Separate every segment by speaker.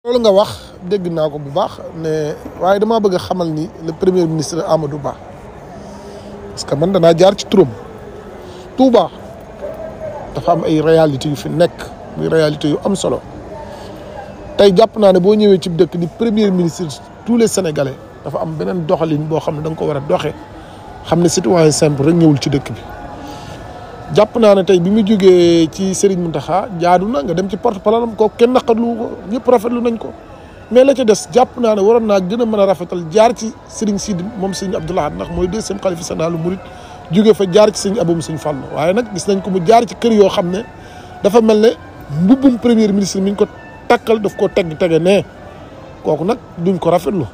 Speaker 1: loolu nga wax dégg naa ko bu baax ne waaye damaa bëgg a xamal ni le premier ministre Amadou Ba parce que man danaa jaar ci turam Touba dafa am ay réalités yu fi nekk muy réalité yu am solo tey jàpp naa ne boo ñëwee ci dëkk di premier ministre tous les sénégalais dafa am beneen doxalin boo xam ne da nga ko war a doxee xam ne citoyen simple rek ñëwul ci dëkk bi jàpp naa ne tey bi mu jógee ci Serigne Mountakha jaadu na nga dem ci porte parole am ko kenn naqarlu ko ñëpp rafetlu nañ ko mais la ca des jàpp naa ne waroon naa gën a mën a rafetal jaar ci Serigne Sidi moom Serigne Abdou Lahad ndax mooy deuxième xalifa général Mouride jóge fa jaar ci Serigne Aboum Serigne Fallou waaye nag gis nañ ko mu jaar ci kër yoo xam ne dafa mel ne mbubbum premier ministre mi ñu ko takkal daf ko tegg tege ne kooku nag duñ ko rafetlu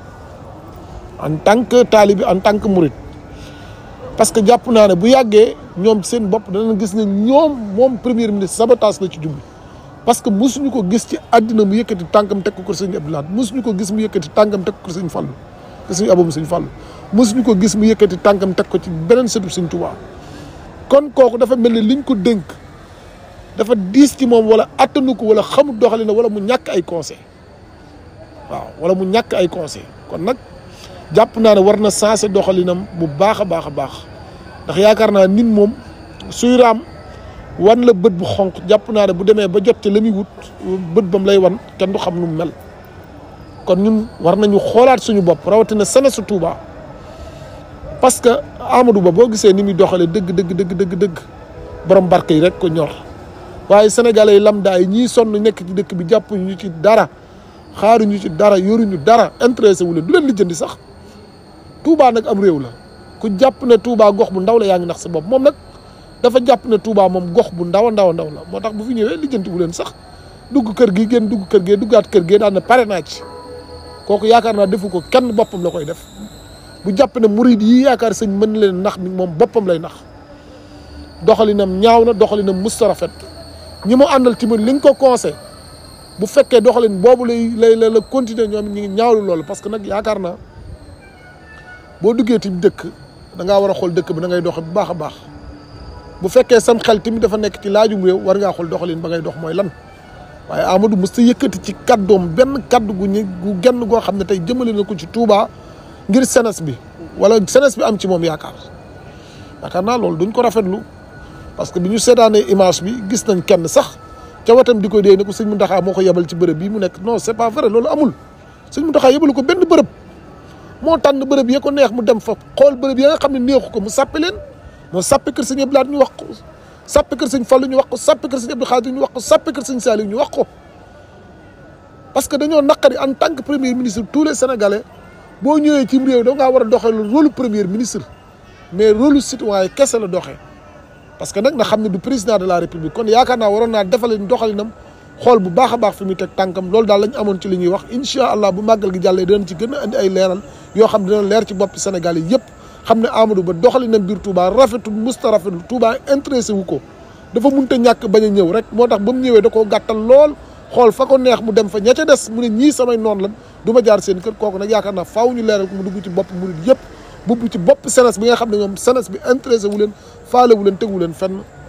Speaker 1: en tant que taalibi en tant que Mouride parce que jàpp naa ne bu yàggee ñoom seen bopp danañ gis ne ñoom moom premier ministre sabotage la ci jublu parce que mosuñu ko gis ci àddina mu yëkkati tànkam teg ko kër sëñ Abdou Lahad mosuñu ko gis mu yëkkati tànkam teg ko kër sëñ Fallou kër sëñ Aboum sëñ Fallou mosuñu ko gis mu yëkkati tànkam teg ko ci beneen sëtu sëñ Touba kon kooku dafa mel ni liñ ko dénk dafa diis ci moom wala attanu ko wala xamul doxalina wala mu ñàkk ay conseil waaw wala mu ñàkk ay conseil kon nag jàpp naa ne war na sensé doxalinam bu baax a baax a baax ndax yaakaar naa nit moom suy raam wan la bët bu xonq jàpp naa ne bu demee ba jot ci la muy wut bët bam lay wan kenn du xam nu mu mel kon ñun war nañu xoolaat suñu bopp rawatina sene su Touba parce que Amadou Ba boo gisee ni muy doxalee dëgg dëgg dëgg dëgg dëgg borom barke yi rek ko ñor waaye sénégalais yi lambda yi ñii sonn nekk ci dëkk bi jàppuñu ci dara xaaruñu ci dara yoruñu dara intéressé wu leen du leen lijjanti sax Touba nag am réew la ku jàpp ne Touba gox bu ndaw la yaa ngi nax sa bopp moom nag dafa jàpp ne Touba moom gox bu ndaw a ndaw a ndaw la moo tax bu fi ñëwee lijjanti wu leen sax dugg kër gi génn dugg kër gee duggaat kër gee daan na pare naa ci kooku yaakaar naa defu ko kenn boppam la koy def bu jàpp ne murid yi yaakaar sëñ mën leen nax mi moom boppam lay nax doxalinam ñaaw na doxalinam musta rafet ñi mu àndal tamit li nga ko conseil bu fekkee doxalin boobu lay lay la la continuer ñoom ñi ngi ñaawlu loolu parce que nag yaakaar naa boo duggee ci dëkk da ngaa war a xool dëkk bi da ngay doxe bu baax a baax bu fekkee sam xel tamit dafa nekk ci laajum réew war ngaa xool doxalin ba ngay dox mooy lan waaye Amadou mos ta yëkkati ci kaddoom benn kaddu gu ñu gu genn goo xam ne tey jëmale na ko ci Touba ngir senes bi wala senes bi am ci moom yaakaar yaakaar naa loolu duñ ko rafetlu parce que bi ñu seetaanee image bi gis nañ kenn sax ca watam di ko dee ne ko sëñ Mountakha moo ko yebal ci bërëb bii mu nekk non c'est pas vrai loolu amul sëñ Mountakha yebalu ko benn bërëb moo tànn bërëb ya ko neex mu dem fa xool bërëb ya nga xam ne neexu ko mu sàppe leen moo sàppe kër sëñ Abdou Lahad ñu wax ko sàppe kër sëñ Fallou ñu wax ko sàppe kër sëñ Abdou Khadir ñu wax ko sàppe kër sëñ Saliou ñu wax ko parce que dañoo naqari en tant que premier ministre tous les sénégalais boo ñëwee ci réew da ngaa war a doxee rôle premier ministre mais rôle citoyen kese la doxee parce que nag na xam ne du président de la république kon yaakaar naa waroon naa defale doxalinam xool bu baax a baax fi muy teg tànkam loolu daal lañ amoon ci li ñuy wax incha allah bu màggal gi jàllee dinañ ci gën a andi ay leeral yoo xam ne dina leer ci bopp Sénégal yi yëpp xam ne Amadou Ba doxalinam biir Touba rafetul musta rafetul Touba intéressé wu ko dafa munta ñàkk bañ a ñëw rek moo tax ba mu ñëwee da koo gàttal lool xool fa ko neex mu dem fa ña ca des mu ne ñii samay noonu lan du ma jaar seen kër kooku nag yaakaar naa faaw ñu leeral ko mu dugg ci bopp murid yëpp bubb ci bopp senes bi nga xam ne ñoom senes bi intéressé wu leen faale wu leen tegu leen fenn